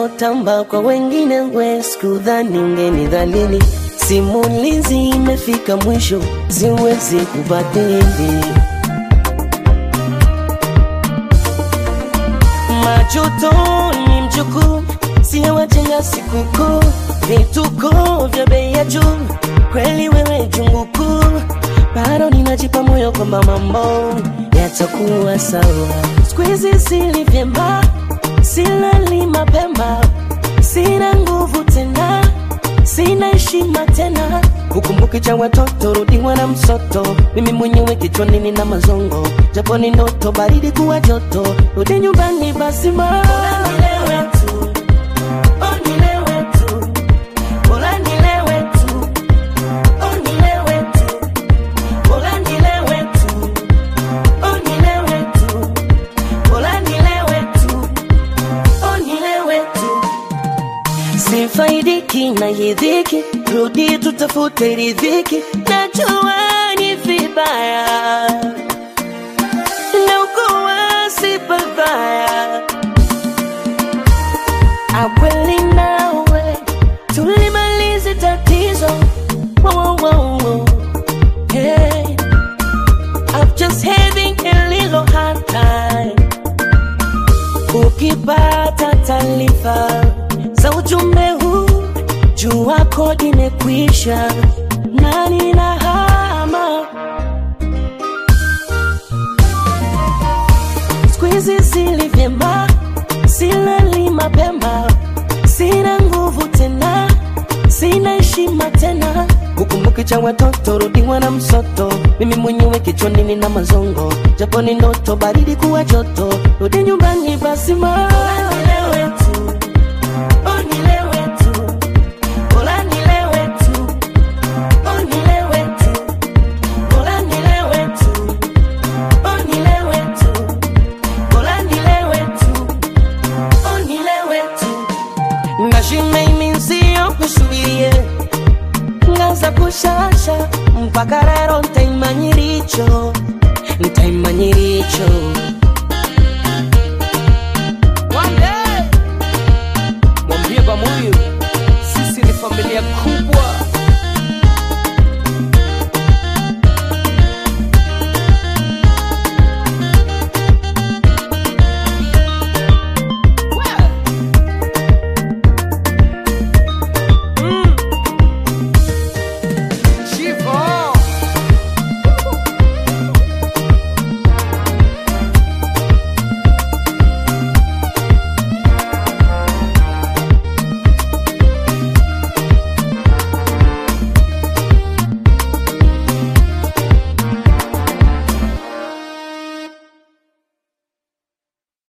ulivyotamba kwa wengine, we sikudhani ungenidhalili. Simulizi imefika mwisho, siwezi kubadili. Majuto ni mjukuu, sio wajenga sikukuu, vituko vya bei ya juu, kweli wewe jungu kuu. Bado ninajipa moyo kwamba mambo yatakuwa sawa. Siku hizi sili vyema, silali mapema, sina nguvu tena, sina heshima tena. Ukumbuki cha watoto, rudiwa na msoto. Mimi mwenyewe kichwani nina mazongo, japo ni ndoto, baridi kuwa joto. Rudi nyumbani basi ma nilewe tu, oh nilewe tu, bora nilewe tu, oh nilewe tu, bora nilewe tu, oh nilewe tu, bora nilewe tu, oh nilewe tu. Sifaidiki na hii dhiki, rudi tutafute ridhiki. Najua ni vibaya na ukuwa si pabaya. Akweli nawe tulimalize tatizo. Wow, wow, wow. Hey. I'm just having a little hard time Ukipata taarifa za ujumbe huu, jua kodi imekwisha na ninahama. Siku hizi sili vyema, silali mapema, sina nguvu tena, sina heshima tena. Ukumbuki cha watoto, rudiwa na msoto. Mimi mwenyewe kichwani nina mazongo, japo ni ndoto, baridi kuwa joto. Rudi nyumbani basi ma nilewe tu, oh nilewe tu, bora nilewe tu, oh nilewe tu, bora nilewe tu, oh nilewe tu, bora nilewe tu, oh nilewe tu. Ndashime iminsiyo kusubirie ngaza kushasha mpaka rero ntaimanyiricho ntaimanyiricho